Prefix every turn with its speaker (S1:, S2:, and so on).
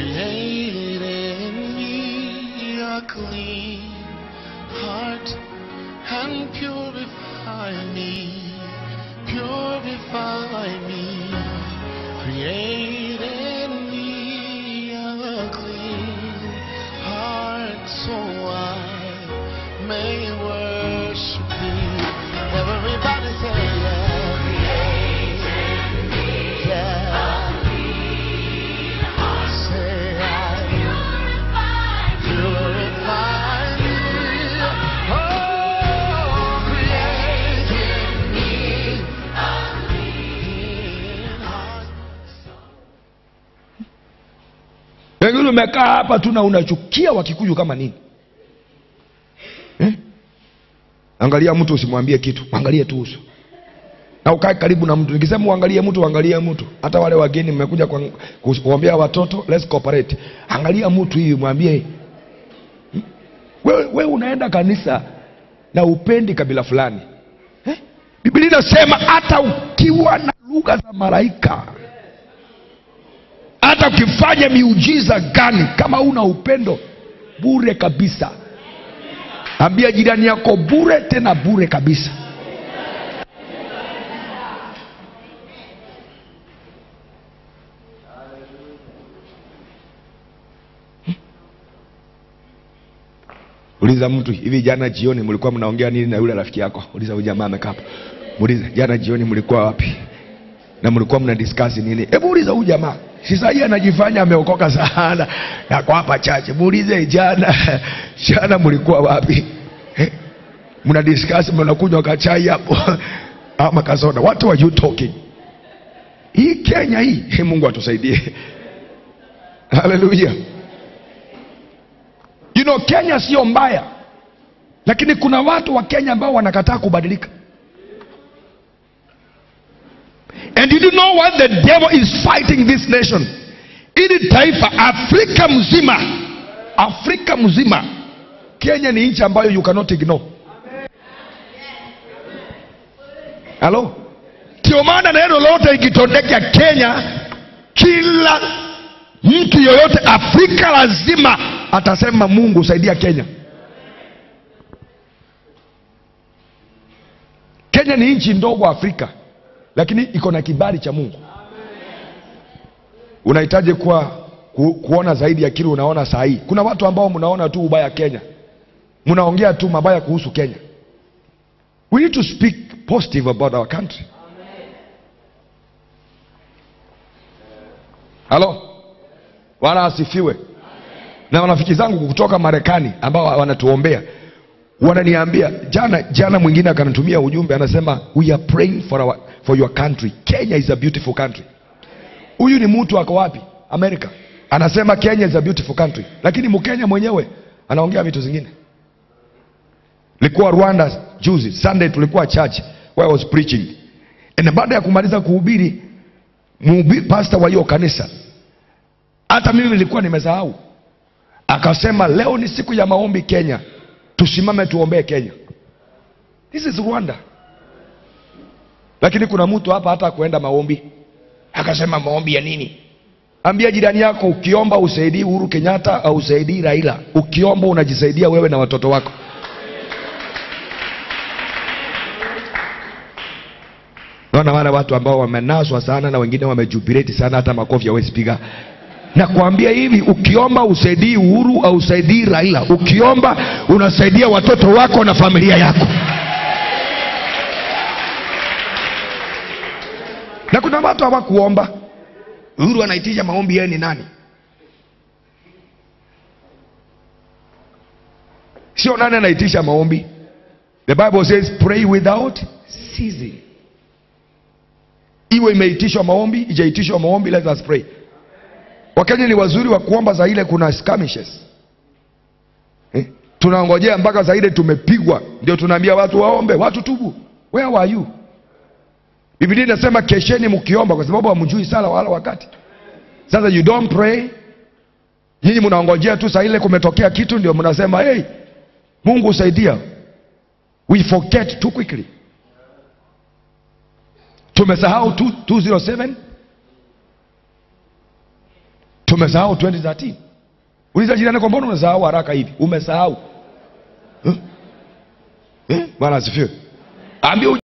S1: Create in me a clean heart and purify me, purify me. Create in me a clean heart so I may worship you. Everybody say yeah. Create in me yeah. Say I Purify me, oh, create in me a clean heart.
S2: Pengine umekaa hapa tu na unachukia Wakikuyu kama nini eh? Angalia mtu usimwambie kitu, angalie tu uso na ukae karibu na mtu. Nikisema uangalie mtu, uangalie mtu. Hata wale wageni mmekuja kwa- kus- kuombea watoto, let's cooperate. Angalia mtu hivi, mwambie hmm? wewe, wewe unaenda kanisa na upendi kabila fulani eh? Biblia inasema hata ukiwa na lugha za malaika hata ukifanya miujiza gani kama una upendo bure kabisa ambia jirani yako bure tena bure kabisa uliza mtu hivi jana jioni mlikuwa mnaongea nini na yule rafiki yako uliza huyu jamaa amekaa hapo muulize jana jioni mlikuwa wapi na mlikuwa mna discuss nini hebu uliza huyu jamaa si sahii anajifanya ameokoka sana yako hapa chache muulize jana jana mlikuwa wapi Eh, mna discuss mnakunywa kachai hapo ama kasoda what were you talking hii kenya hii He, mungu atusaidie haleluya you know kenya sio mbaya lakini kuna watu wa kenya ambao wanakataa kubadilika And did you know what the devil is fighting this nation? Ili taifa Afrika mzima, Afrika mzima, Kenya ni nchi ambayo you cannot ignore. Halo, ndio maana neno lote ikitondeka Kenya, kila mtu yoyote Afrika lazima atasema Mungu saidia Kenya. Kenya ni nchi ndogo Afrika, lakini iko na kibali cha Mungu. Unahitaji kuwa ku, kuona zaidi ya kile unaona saa hii. Kuna watu ambao mnaona tu ubaya Kenya, mnaongea tu mabaya kuhusu Kenya. We need to speak positive about our country. Halo, Bwana asifiwe. Na marafiki zangu kutoka Marekani ambao wanatuombea wananiambia jana jana mwingine akanitumia ujumbe anasema we are praying for, our, for your country kenya is a beautiful country huyu ni mtu ako wapi amerika anasema kenya is a beautiful country lakini mkenya mwenyewe anaongea vitu zingine likuwa rwanda juzi sunday tulikuwa church where I was preaching na baada ya kumaliza kuhubiri mhubi- pastor wa hiyo kanisa hata mimi nilikuwa nimesahau akasema leo ni siku ya maombi kenya tusimame tuombee kenya this is rwanda lakini kuna mtu hapa hata kuenda maombi akasema maombi ya nini ambia jirani yako ukiomba usaidii uhuru kenyatta au usaidii raila ukiomba unajisaidia wewe na watoto wako naona wale watu ambao wamenaswa sana na wengine wamejubileti sana hata makofi hawezi piga na kuambia hivi ukiomba usaidii uhuru au usaidii raila ukiomba unasaidia watoto wako na familia yako na kuna watu hawakuomba uhuru anaitisha maombi yeye ni nani sio nani anaitisha maombi the bible says pray without ceasing iwe imeitishwa maombi ijaitishwa maombi let us pray wakenya ni wazuri wa kuomba za ile kuna skirmishes eh? tunangojea mpaka za ile tumepigwa ndio tunaambia watu waombe watu tubu where were you biblia inasema kesheni mkiomba kwa sababu hamjui sala wala wakati sasa you don't pray nyinyi mnaongojea tu saa ile kumetokea kitu ndio mnasema hey, mungu usaidia we forget too quickly tumesahau tu- 207 tumesahau 2013 uliza jirani kwa mbona umesahau haraka hivi umesahau eh? Eh? bwana asifiwe ambia